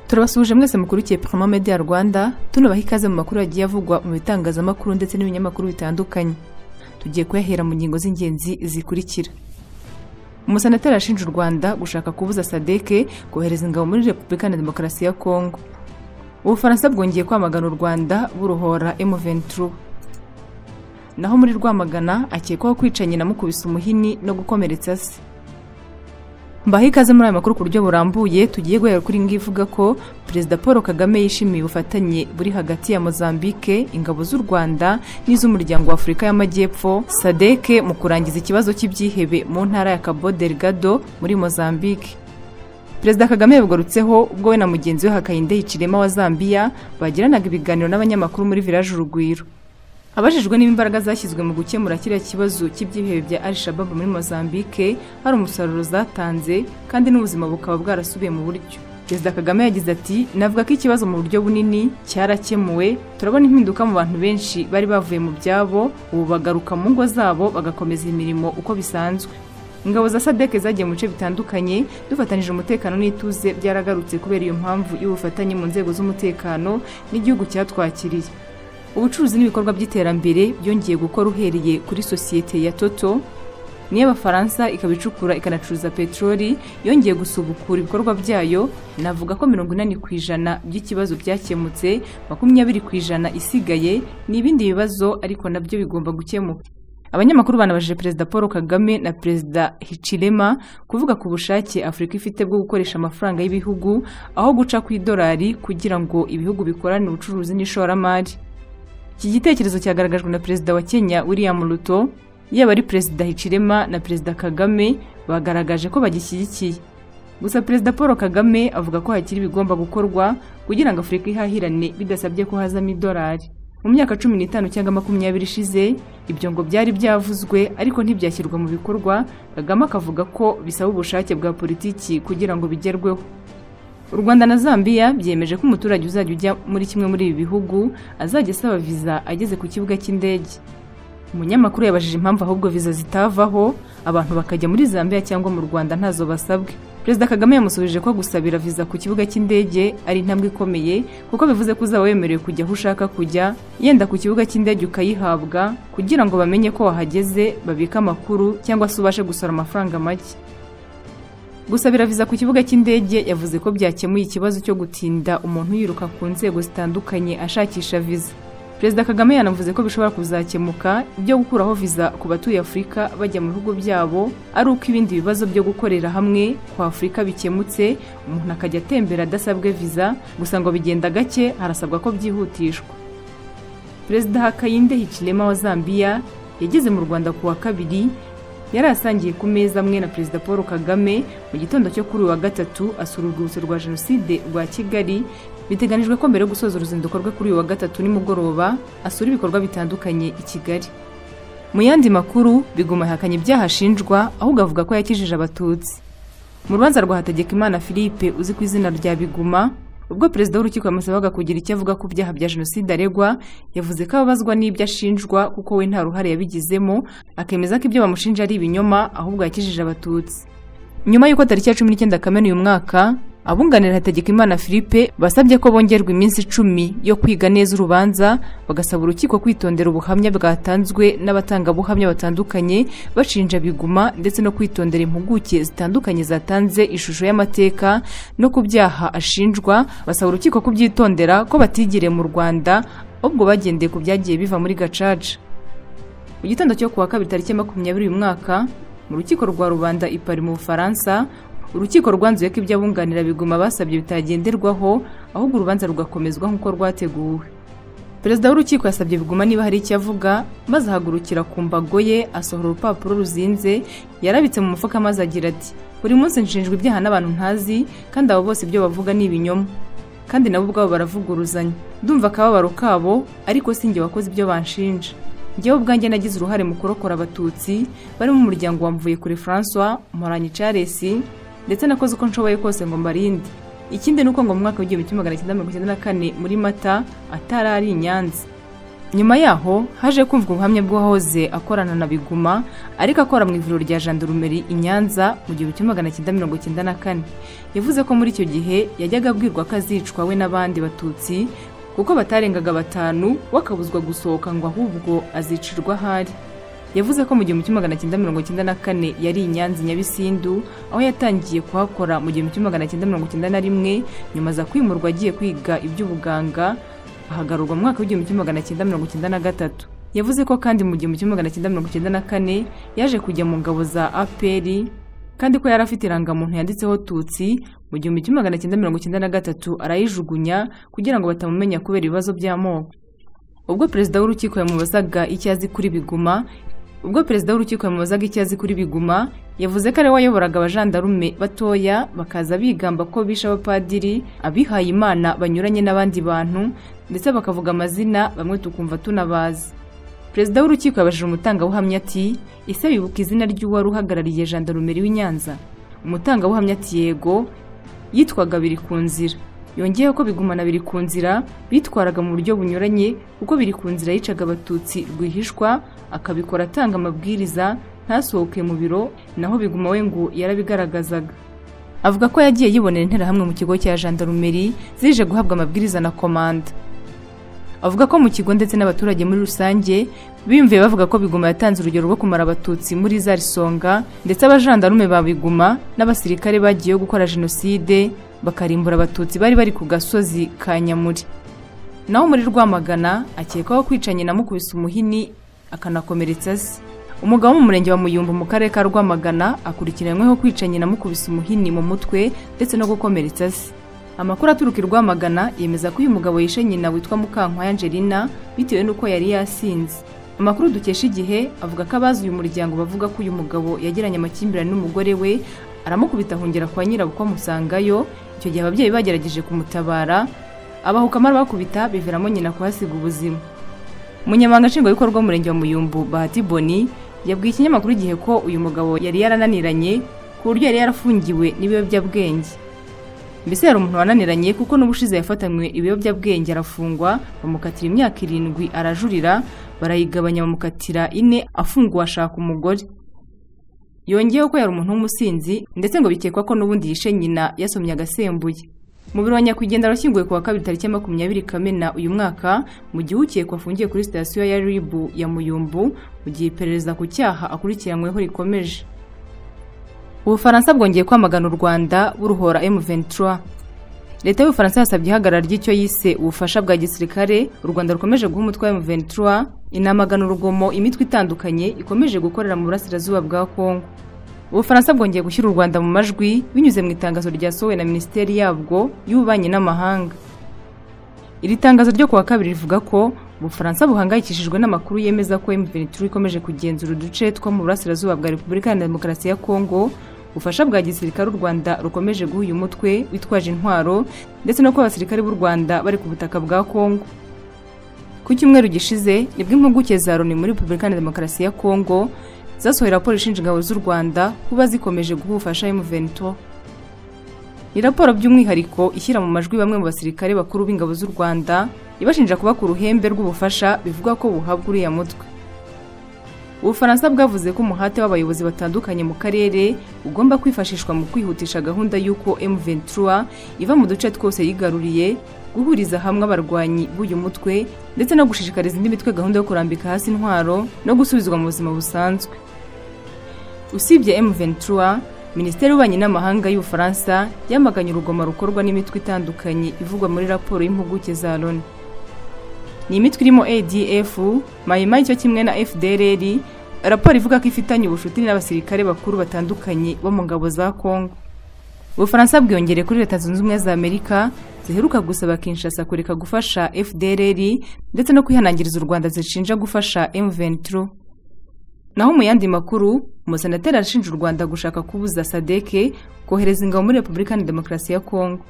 turabasuhuje mwese mukurikiye Paramo Media Rwanda tunabaha ikaze mu makuru yagiye avugwa mu bitangazamakuru ndetse n'ibinyamakuru bitandukanye tugiye kuyahera mu ngingo z'ingenzi zikurikira umusenateri arashinja u rwanda gushaka kubuza sadeke kohereza ingabo muri repubulika na demokarasi ya kongo ubufaransa bwongeye kwamagana u rwanda buruhora M23 naho muri rwamagana akekwaho kwica nyina mukubise umuhini no gukomeretsa se mbaho ikaze muri aya makuru ku buryo burambuye tugiye guhera kuri ngi ivuga ko perezida paul kagame yishimiye ubufatanye buri hagati ya mozambique ingabo z'u rwanda n'iz'umuryango wa afurika y'amajyepfo sadeke mu kurangiza ikibazo cy'ibyihebe mu ntara ya cabo delgado muri mozambique perezida kagame yabigarutseho ubwo we na mugenzi we hakayinde hicirema wa zambiya bagiranaga ibiganiro n'abanyamakuru muri village urugwiro abajijwe niba imbaraga zashyizwe mu gukemura kiriya kibazo cy'ibyihebe bya al shababu muri mozambique hari umusaruro zatanze kandi n'ubuzima bukaba bwarasubiye mu buryo perezida kagame yagize ati navuga ko ikibazo mu buryo bunini cyarakemuwe turabona impinduka mu bantu benshi bari bavuye mu byabo ubu bagaruka mu ngo zabo bagakomeza imirimo uko bisanzwe ingabo za sadeke zagiye mu bice bitandukanye dufatanyije umutekano n'ituze byaragarutse kubera iyo mpamvu y'ubufatanye mu nzego z'umutekano n'igihugu cyatwakiriye ubucuruzi n'ibikorwa by'iterambere byongeye gukora uhereye kuri sosiyete ya toto niyo abafaransa ikaba icukura ikanacuruza peteroli yongeye gusubukura ibikorwa byayo navuga ko mirongo inani ku ijana by'ikibazo byakemutse makumyabiri ku ijana isigaye ni ibindi bibazo ariko nabyo bigomba gukemuka abanyamakuru banabajije perezida paul kagame na perezida hichilema kuvuga ku bushake afurika ifite bwo gukoresha amafaranga y'ibihugu aho guca ku idolari kugira ngo ibihugu bikorane ubucuruzi n'ishoramari iki gitekerezo cyagaragajwe na perezida wa kenya william ruto yaba ari perezida hichilema na perezida kagame bagaragaje ko bagishyigikiye gusa perezida paul kagame avuga ko hakiri ibigomba gukorwa kugira ngo afurika ihahirane bidasabye ko hazamo idolari mu myaka cumi n'itanu cyangwa makumyabiri ishize ibyo ngo byari byavuzwe ariko ntibyashyirwa mu bikorwa kagame akavuga ko bisaba ubushake bwa politiki kugira ngo bigerweho u rwanda na zambiya byemeje ko umuturage uzajya ujya muri kimwe muri ibi bihugu azajya asaba viza ageze ku kibuga cy'indege umunyamakuru yabajije impamvu ahubwo viza zitavaho abantu bakajya muri zambiya cyangwa mu rwanda ntazo basabwe perezida kagame yamusubije ko gusabira viza ku kibuga cy'indege ari intambwe ikomeye kuko bivuze ko uzaba wemerewe kujya aho ushaka kujya yenda ku kibuga cy'indege ukayihabwa kugira ngo bamenye ko wahageze babike amakuru cyangwa se ubashe gusora amafaranga make gusabira viza ku kibuga cy'indege yavuze ko byakemuye ikibazo cyo gutinda umuntu yiruka ku nzego zitandukanye ashakisha viza perezida kagame yanavuze ko bishobora kuzakemuka ibyo gukuraho viza ku batuye afurika bajya mu bihugu byabo ari uko ibindi bibazo byo gukorera hamwe kwa afurika bikemutse umuntu akajya atembera adasabwe viza gusa ngo bigenda gake harasabwa ko byihutishwa perezida hakayinde hichilema wa zambiya yageze mu rwanda ku wa kabiri yari asangiye ku meza amwe na perezida paul kagame mu gitondo cyo kuri uyu wa gatatu asura urwibutso rwa jenoside rwa kigali biteganijwe ko mbere yo gusoza uruzinduko rwe kuri uyu wa gatatu nimugoroba asura ibikorwa bitandukanye i kigali mu yandi makuru biguma yahakanye ibyaha ashinjwa ahubwo avuga ko yakijije abatutsi mu rubanza rwa hategekimana philippe uzi ku izina rya biguma ubwo perezida w'urukiko yamusabaga kugira icyo avuga ku byaha bya jenoside aregwa yavuze ko ababazwa n'ibyo ashinjwa kuko we nta ruhare yabigizemo akemeza ko ibyo bamushinja ari ibinyoma ahubwo yakijije abatutsi nyuma y'uko tariki ya cumi n'icyenda kamena uyu mwaka abunganira hategekimana philippe basabye ko bongerwa iminsi icumi yo kwiga neza urubanza bagasaba urukiko kwitondera ubuhamya bwatanzwe n'abatangabuhamya batandukanye bashinja biguma ndetse no kwitondera impuguke zitandukanye zatanze ishusho y'amateka no ku byaha ashinjwa basaba urukiko kubyitondera ko batigiriye mu rwanda ahubwo bagendeye ku byagiye biva muri gacaca mu gitondo cyo kuwa kabiri tariki makumyabiri uyu mwaka mu rukiko rwa rubanda i Paris mu bufaransa urukiko rwanzuye ko ibyo abunganira biguma basabye bitagenderwaho ahubwo urubanza rugakomezwa nk'uko rwateguwe perezida w'urukiko yasabye biguma niba hari icyo avuga maze ahagurukira ku mbago ye asohora urupapuro ruzinze yarabitse mu mufuka maze agira ati buri munsi nshinjwa ibyaha n'abantu ntazi kandi abo bose ibyo bavuga ni ibinyoma kandi nabo ubwabo baravuguruzanya ndumva akababaro kabo ariko si njye wakoze ibyo banshinja njyewe ubwanjye nagize uruhare mu kurokora abatutsi barimo umuryango wa mvuyekure francois mporanyi charles ndetse nakoze uko nshoboye kose ngo mbarinde ikindi ni uko ngo mu mwaka w'igihumbi kimwe magana cyenda mirongo icyenda na kane muri mata atarari i nyanza nyuma yaho haje kumvwa ubuhamya bw'uwahoze akorana na biguma ariko akora mu ivuriro rya jandarumeri i nyanza mu gihumbi kimwe magana cyenda mirongo icyenda na kane yavuze ko muri icyo gihe yajyaga abwirwa ko azicwa we n'abandi batutsi kuko batarengaga batanu we akabuzwa gusohoka ngo ahubwo azicirwa ahari yavuze ko mu gihumbi kimwe magana cyenda mirongo icyenda na kane yari i nyanza i nyabisindu aho yatangiye kuhakora mu gihumbi kimwe magana cyenda mirongo icyenda na rimwe nyuma aza kwimurwa agiye kwiga iby'ubuganga ahagarurwa mu mwaka w'igihumbi kimwe magana cyenda mirongo icyenda na gatatu yavuze ko kandi mu gihumbi kimwe magana cyenda mirongo icyenda na kane yaje kujya mu ngabo za apr kandi ko yari afite irangamuntu yanditseho tutsi mu gihumbi kimwe magana cyenda mirongo icyenda na gatatu arayijugunya kugira ngo batamumenya kubera ibibazo by'amoko ubwo perezida w'urukiko yamubazaga icyo azi kuri biguma ubwo perezida w'urukiko yamubazaga icyo azi kuri biguma yavuze ko ari we wayoboraga abajandarume batoya bakaza bigamba ko bishe abapadiri abihaye imana banyuranye n'abandi bantu ndetse bakavuga amazina bamwe tukumva tunabazi perezida w'urukiko yabajije umutangabuhamya ati ese wibuka izina ry'uwari uhagarariye jandarumeri w'i nyanza umutangabuhamya ati yego yitwaga biri ku nzira yongeyeho ko bigumana biri ku nzira bitwaraga mu buryo bunyuranye kuko biri ku nzira yicaga abatutsi rwihishwa akabikora atanga amabwiriza ntasohoke mu biro naho biguma we ngo yarabigaragazaga avuga ko yagiye yibonera interahamwe mu kigo cya jandarumeri zije guhabwa amabwiriza na komanda avuga ko mu kigo ndetse n'abaturage muri rusange biyumviye bavuga ko biguma yatanze urugero rwo kumara abatutsi muri za risonga ndetse abajandarume ba biguma n'abasirikare bagiyeyo gukora jenoside bakarimbura abatutsi bari bari ku gasozi ka nyamuri naho muri rwamagana akekwaho kwicanye na mukubise umuhini akanakomeretsa se umugabo wo mu murenge wa muyumbu mu karere ka rwamagana akurikiranyweho kwicanye na mukubise umuhini mu mutwe ndetse no gukomeretsa se amakuru aturuka i rwamagana yemeza ko uyu mugabo yishe nyina witwa mukankwa angelina bitewe n'uko yari yasinze amakuru dukesha igihe avuga ko abazi uyu muryango bavuga ko uyu mugabo yagiranye amakimbirane n'umugore we aramukubita ahungira kwa nyirabukwe amusangayo icyo gihe ababyeyi bagerageje kumutabara abahuka bakubita biviramo nyina kuhasiga ubuzima umunyamabanga nshingwabikorwa w'umurenge wa muyumbu bahati boni yabwiye ikinyamakuru igihe ko uyu mugabo yari yarananiranye ku buryo yari yarafungiwe n'ibiyobyabwenge mbese yari umuntu wananiranye kuko n'ubushize yafatanywe ibiyobyabwenge arafungwa bamukatira imyaka irindwi arajurira barayigabanya bamukatira ine afungwa ashaka umugore yongeyeho ko yari umuntu w'umusinzi ndetse ngo bikekwa ko n'ubundi yishe nyina yasomye agasembuye mu biro wa nyakwigendera washyinguwe ku wa kabiri tariki makumyabiri kamena uyu mwaka mu gihe ukekwa afungiye kuri sitasiyo ya ribu ya muyumbu mu gihe iperereza ku cyaha akurikiranyweho rikomeje ubufaransa bwongeye kwamagana u rwanda buruhora M23 leta y'ubufaransa yasabye ihagarara ry'icyo yise ubufasha bwa gisirikare u rwanda rukomeje guha umutwe wa M23 inamagana urugomo imitwe itandukanye ikomeje gukorera mu burasirazuba bwa kongo ubufaransa bwongeye gushyira u rwanda mu majwi binyuze mu itangazo ryasohowe na minisiteri yabwo y'ububanyi n'amahanga iri tangazo ryo kuwa kabiri rivuga ko ubufaransa buhangayikishijwe n'amakuru yemeza ko M23 ikomeje kugenzura uduce two mu burasirazuba bwa repubulika ya demokarasi ya kongo ubufasha bwa gisirikare u rwanda rukomeje guha uyu mutwe witwaje intwaro ndetse no kuba abasirikare b'u rwanda bari ku butaka bwa kongo ku cyumweru gishize nibwo impuguke za loni muri repubulika ya demokarasi ya kongo zasohoye raporo ishinja ingabo z'u rwanda kuba zikomeje guha ubufasha M23 ni raporo by'umwihariko ishyira mu majwi bamwe mu basirikare bakuru b'ingabo z'u rwanda ibashinja kuba ku ruhembe rw'ubufasha bivugwa ko buhabwa uriya mutwe ubufaransa bwavuze ko umuhate w'abayobozi batandukanye mu karere ugomba kwifashishwa mu kwihutisha gahunda y'uko M23 iva mu duce twose yigaruriye guhuriza hamwe abarwanyi b'uyu mutwe ndetse no gushishikariza indi mitwe gahunda yo kurambika hasi intwaro no gusubizwa mu buzima busanzwe usibye M23 minisiteri y'ububanyi n'amahanga y'ubufaransa yamaganye urugomo rukorwa n'imitwe itandukanye ivugwa muri raporo y'impuguke za loni ni imitwe irimo adf mayima cyo kimwe na fdrr raporo ivuga ko ifitanye ubucuti n'abasirikare bakuru batandukanye bo mu ngabo za kongo ubufaransa bwiyongere kuri leta zunze ubumwe za amerika ziheruka gusaba kinshasa kureka gufasha fdrr ndetse no kwihanangiriza u rwanda zishinja gufasha m23 naho mu yandi makuru umusenateri arashinja u rwanda gushaka kubuza sadeke kohereza ingabo muri repubulika na demokarasi ya kongo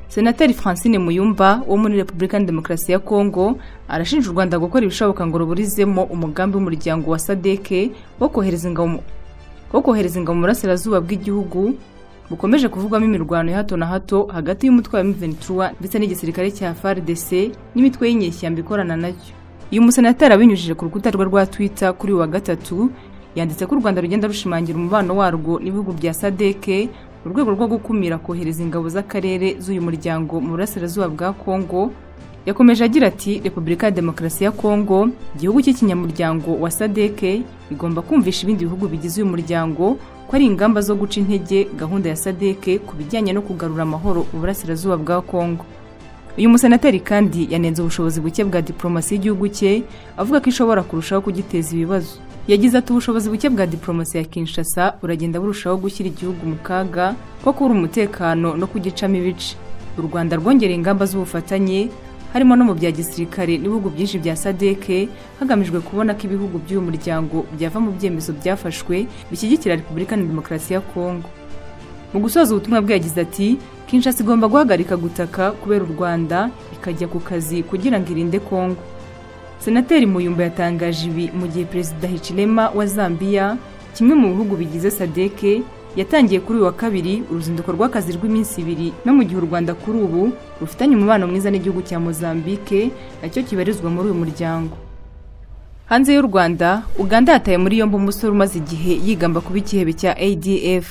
senateri francine muyumba wo muri repubulika ya demokarasi ya kongo arashinja u rwanda gukora ibishoboka ngo ruburizemo umugambi w'umuryango wa sadeke wo kohereza ingabo mu burasirazuba bw'igihugu bukomeje kuvugwamo imirwano ya hato na hato hagati y'umutwe wa M23 ndetse n'igisirikare cya FARDC n'imitwe y'inyeshyamba ikorana nacyo uyu musenateri abinyujije ku rukuta rwe rwa Twitter kuri uyu wa gatatu yanditse ko u Rwanda rugenda rushimangira umubano warwo n'ibihugu bya SADC mu rwego rwo gukumira kohereza ingabo z'akarere z'uyu muryango mu burasirazuba bwa Kongo yakomeje agira ati repubulika ya demokarasi ya kongo igihugu cy'ikinyamuryango wa sadeke igomba kumvisha ibindi bihugu bigize uyu muryango ko ari ingamba zo guca intege gahunda ya sadeke ku bijyanye no kugarura amahoro uburasirazuba bwa kongo uyu musenateri kandi yanenze ubushobozi buke bwa diporomasi y'igihugu cye avuga ko ishobora kurushaho kugiteza ibibazo yagize ati ubushobozi buke bwa diporomasi ya kinshasa buragenda burushaho gushyira igihugu mu kaga ko kubura umutekano no kugicamo ibice u rwanda rwongereye ingamba z'ubufatanye harimo no mu bya gisirikare n'ibihugu byinshi bya sadeke hagamijwe kubona ko ibihugu by'uyu muryango byava mu byemezo byafashwe bishyigikira repubulika na demokarasi ya kongo mu gusoza ubutumwa bwe yagize ati kinshasa igomba guhagarika gutaka kubera u rwanda ikajya ku kazi kugira ngo irinde kongo senateri muyumba yatangaje ibi mu gihe perezida hichilema wa zambiya kimwe mu bihugu bigize sadeke yatangiye kuri uyu wa kabiri uruzinduko rw'akazi rw'iminsi ibiri no mu gihe u rwanda kuri ubu rufitanye umubano mwiza n'igihugu cya mozambique nacyo kibarizwa muri uyu muryango hanze y'u rwanda uganda yataye muri yombi umusore umaze igihe yigamba kuba ikihebe cya adf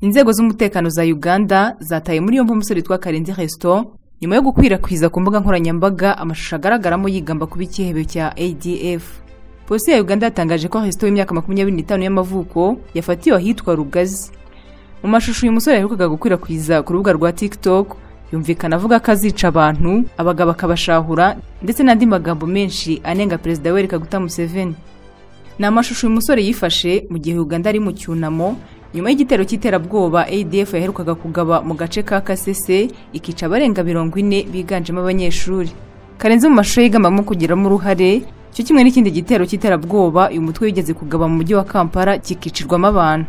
inzego z'umutekano za uganda zataye muri yombi umusore witwa karenzi resto nyuma yo gukwirakwiza ku mbuga nkoranyambaga amashusho agaragaramo yigamba kuba ikihebe cya adf polisi ya uganda yatangaje ko resito w'imyaka makumyabiri n'itanu y'amavuko yafatiwe ahitwa rugazi mu mashusho uyu musore yaherukaga gukwirakwiza ku rubuga rwa tiktok yumvikana avuga ko azica abantu abagabo akabashahura ndetse n'andi magambo menshi anenga perezida we kaguta museveni ni amashusho uyu musore yifashe mu gihe uganda ari mu cyunamo nyuma y'igitero cy'iterabwoba adf yaherukaga kugaba mu gace ka kasese ikica abarenga mirongo ine biganjemo abanyeshuri karenze mu mashusho yigambamo kugiramo uruhare cyo kimwe n'ikindi gitero cy'iterabwoba uyu mutwe wigeze kugaba mu mujyi wa kampala kikicirwamo abantu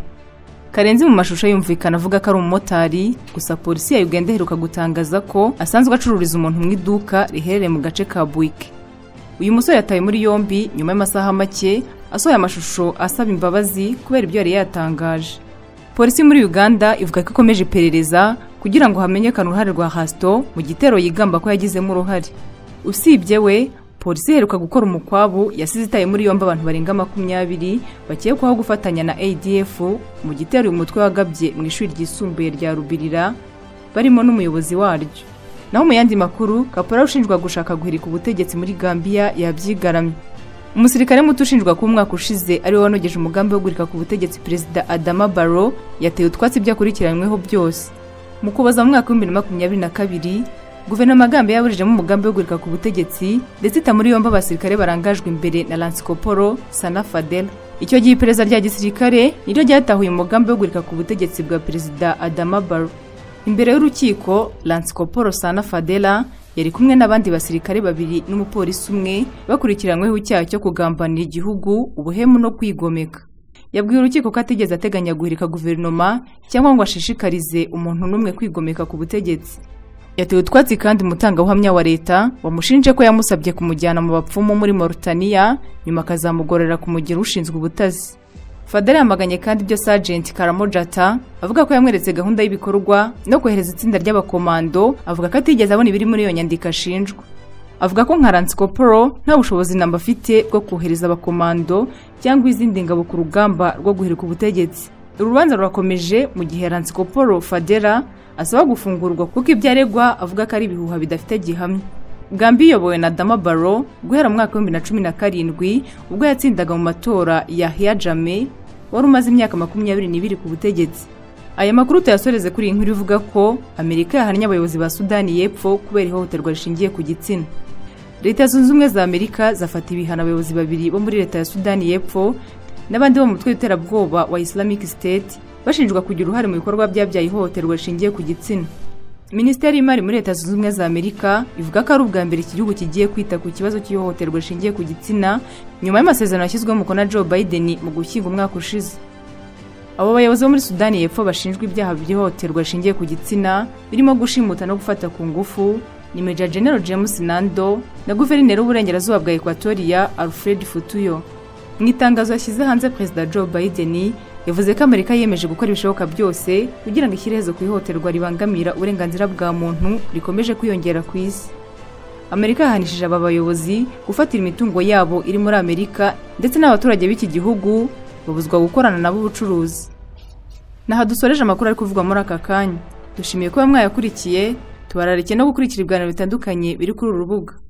karenzi mu mashusho yumvikana avuga ko ari umumotari gusa polisi ya uganda iheruka gutangaza ko asanzwe acururiza umuntu mu iduka riherereye mu gace ka buwike uyu musore yatawe muri yombi nyuma y'amasaha make asohoye amashusho asaba imbabazi kubera ibyo yari yatangaje polisi muri uganda ivuga ko ikomeje iperereza kugira ngo hamenyekane uruhare rwa hasito mu gitero yigamba ko yagizemo uruhare usibye we polisi iheruka gukora umukwabu yasize itaye muri yombi abantu barenga makumyabiri bakekwaho gufatanya na adf mu gitero uyu mutwe wagabye mu ishuri ryisumbuye rya rubirira barimo n'umuyobozi waryo naho mu yandi makuru kapora ushinjwa gushaka guhirika ubutegetsi muri gambia yabyigaramye umusirikare muto ushinjwa ko umwaka ushize ariwe wanogeje umugambi wo guhirika ku butegetsi perezida adama baro yateye utwatsi ibyakurikiranyweho byose mu kubaza mu mwaka w'ibihumbi bibiri na makumyabiri na kabiri guverinoma agambe yaburijemo umugambi wo guhirika ku butegetsi ndetse ita muri yombi abasirikare barangajwe imbere na lansikoporo sana fadela icyo gihe iperereza rya gisirikare niryo ryatahuye umugambi wo guhirika ku butegetsi bwa perezida adama baro imbere y'urukiko lansikoporo sana fadela yari kumwe n'abandi basirikare babiri n'umupolisi umwe bakurikiranyweho icyaha cyo kugambanira igihugu ubuhemu no kwigomeka yabwiye urukiko ko atigeze ateganya guhirika guverinoma cyangwa ngo ashishikarize umuntu n'umwe kwigomeka ku butegetsi yatewe utwatsi kandi umutangabuhamya wa leta wamushinje ko yamusabye kumujyana mu bapfumu muri Mauritania nyuma akazamugorera kumugira ushinzwe ubutazi Fadela yamaganye kandi ibyo Sergeant Karamojata avuga ko yamweretse gahunda y'ibikorwa no kohereza itsinda ry'abakomando avuga ko atigeze abona ibiri muri iyo nyandiko ashinjwa avuga ko nka Lanskoporo nta bushobozi namba afite bwo kohereza abakomando cyangwa izindi ngabo ku rugamba rwo guhirika ubutegetsi urubanza rurakomeje mu gihe Lanskoporo Fadela asaba gufungurwa kuko ibyo aregwa avuga ko ari ibihuha bidafite gihamya gambi iyobowe na dama baro guhera mu mwaka w'ibihumbi na cumi na karindwi ubwo yatsindaga mu matora ya hiyajame wari umaze imyaka makumyabiri n'ibiri ku butegetsi aya makuru tuyasoreze kuri iyi nkuru ivuga ko amerika yahannye abayobozi ba sudani y'epfo kubera ihohoterwa rishingiye ku gitsina leta zunze ubumwe za amerika zafata ibihano abayobozi babiri bo muri leta ya sudani y'epfo n'abandi bo mu mutwe w'iterabwoba wa islamic state bashinjwa kugira uruhare mu bikorwa byabyaye ihohoterwa rishingiye ku gitsina minisiteri y'imari muri leta zunze ubumwe za amerika ivuga ko ari ubwa mbere iki gihugu kigiye kwita ku kibazo cy'ihohoterwa rishingiye ku gitsina nyuma y'amasezerano yashyizweho umukono na joe biden mu gushyinga umwaka ushize abo bayobozi bo muri sudani y'epfo bashinjwa ibyaha by'ihohoterwa rishingiye ku gitsina birimo gushimuta no gufata ku ngufu ni meja general james nando na guverineri w'uburengerazuba bwa ekwatoriya alfred futuyo mu itangazo yashyize hanze perezida joe biden yavuze ko amerika yiyemeje gukora ibishoboka byose kugira ngo ishyire iherezo ku ihohoterwa ribangamira uburenganzira bwa muntu rikomeje kwiyongera ku isi amerika yahanishije aba bayobozi gufatira imitungo yabo iri muri amerika ndetse n'abaturage b'iki gihugu babuzwa gukorana nabo ubucuruzi naho dusoreje amakuru ari kuvugwa muri aka kanya dushimiye kuba mwayakurikiye tubararike no gukurikira ibiganiro bitandukanye biri kuri uru rubuga